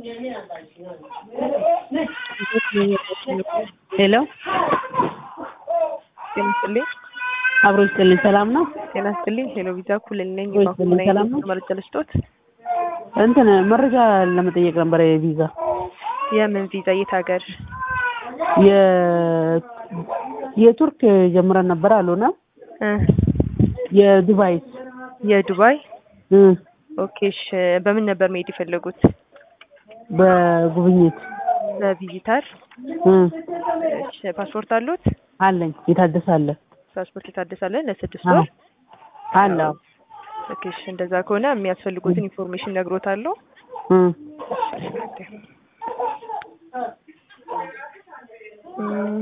ሄሎ ጤና ይስጥልኝ። አብሮ ይስጥልኝ። ሰላም ነው? ጤና ይስጥልኝ። ሄሎ ቪዛ ኩልል ነኝ። ወይ ይስጥልኝ። ሰላም ነው? መረጃ ልስጦት። እንትን መረጃ ለመጠየቅ ነበር። የቪዛ የምን ቪዛ? የት ሀገር? የ የቱርክ ጀምረን ነበር አልሆነ። እ የዱባይ የዱባይ እ ኦኬ። እሺ በምን ነበር መሄድ የፈለጉት? በጉብኝት በቪዚተር። እ እሺ ፓስፖርት አሉት? አለኝ። የታደሰ አለ ፓስፖርት የታደሳለ ለስድስት አዎ፣ ወር አለ። አዎ። ኦኬ። እሺ እንደዛ ከሆነ የሚያስፈልጉትን ኢንፎርሜሽን ነግሮታለሁ። እ እም፣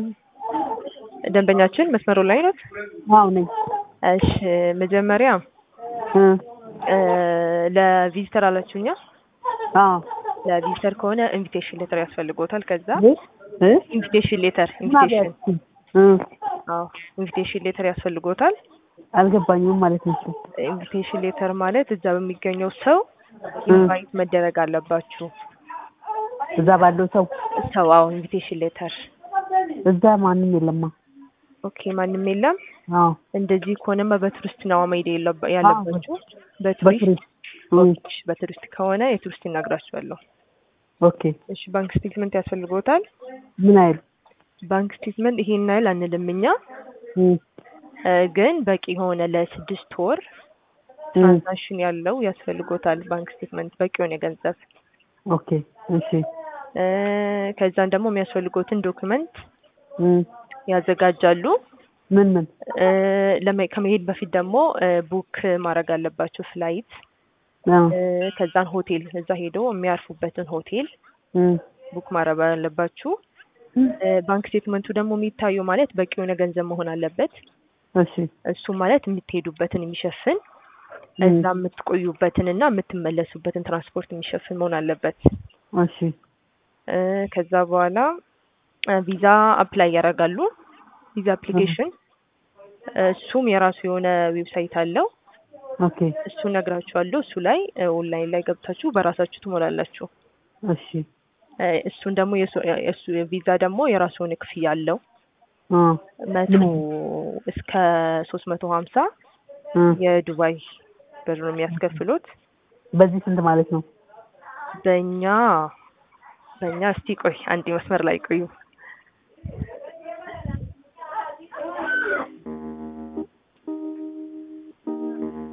ደንበኛችን መስመሩ ላይ ነው። አዎ ነኝ። እሺ መጀመሪያ እ እ ለቪዚተር አላችሁኛ? አዎ ለቪዚተር ከሆነ ኢንቪቴሽን ሌተር ያስፈልጎታል። ከዛ እ እ ኢንቪቴሽን ሌተር ኢንቪቴሽን እ አዎ ኢንቪቴሽን ሌተር ያስፈልጎታል። አልገባኝም ማለት ነው። እሱ ኢንቪቴሽን ሌተር ማለት እዛ በሚገኘው ሰው ኢንቫይት መደረግ አለባችሁ። እዛ ባለው ሰው ሰው አዎ ኢንቪቴሽን ሌተር እዛ ማንም የለማ። ኦኬ ማንም የለም። አዎ እንደዚህ ከሆነማ በቱሪስት ነው መሄድ የለባ- ያለባችሁ። በቱሪስት በቱሪስት እ ኦኬ፣ በቱሪስት ከሆነ የቱሪስት ይናግራችኋለሁ። ኦኬ እሺ ባንክ ስቴትመንት ያስፈልጎታል። ምን አይል ባንክ ስቴትመንት ይሄን ያህል አንልም እኛ እ እ ግን በቂ የሆነ ለስድስት ወር እ ትራንዛክሽን ያለው ያስፈልጎታል። ባንክ ስቴትመንት በቂ የሆነ ገንዘብ ኦኬ እሺ እ ከዛን ደግሞ የሚያስፈልጎትን ዶክመንት እ ያዘጋጃሉ። ምን ምን እ ለመ- ከመሄድ በፊት ደግሞ እ ቡክ ማድረግ አለባቸው ፍላይት አዎ እ ከዛን ሆቴል እዛ ሄደው የሚያርፉበትን ሆቴል እ ቡክ ማድረግ አለባችሁ። እ ባንክ ስቴትመንቱ ደግሞ የሚታየው ማለት በቂ የሆነ ገንዘብ መሆን አለበት። እሺ እሱ ማለት የምትሄዱበትን የሚሸፍን እ እዛ የምትቆዩበትን እና የምትመለሱበትን ትራንስፖርት የሚሸፍን መሆን አለበት። እሺ እ ከዛ በኋላ እ ቪዛ አፕላይ ያደርጋሉ። ቪዛ አፕሊኬሽን እሱም የራሱ የሆነ ዌብሳይት አለው። ኦኬ እሱ ነግራችኋለሁ። እሱ ላይ እ ኦንላይን ላይ ገብታችሁ በራሳችሁ ትሞላላችሁ። እሺ እ እሱን ደግሞ የሱ- የእሱ ቪዛ ደግሞ የራሱ የሆነ ክፍያ አለው። አ መቶ እስከ ሶስት መቶ ሀምሳ እ የዱባይ ብር ነው የሚያስከፍሉት። በዚህ ስንት ማለት ነው? በእኛ በእኛ እስቲ ቆይ አንድ መስመር ላይ ቆዩ።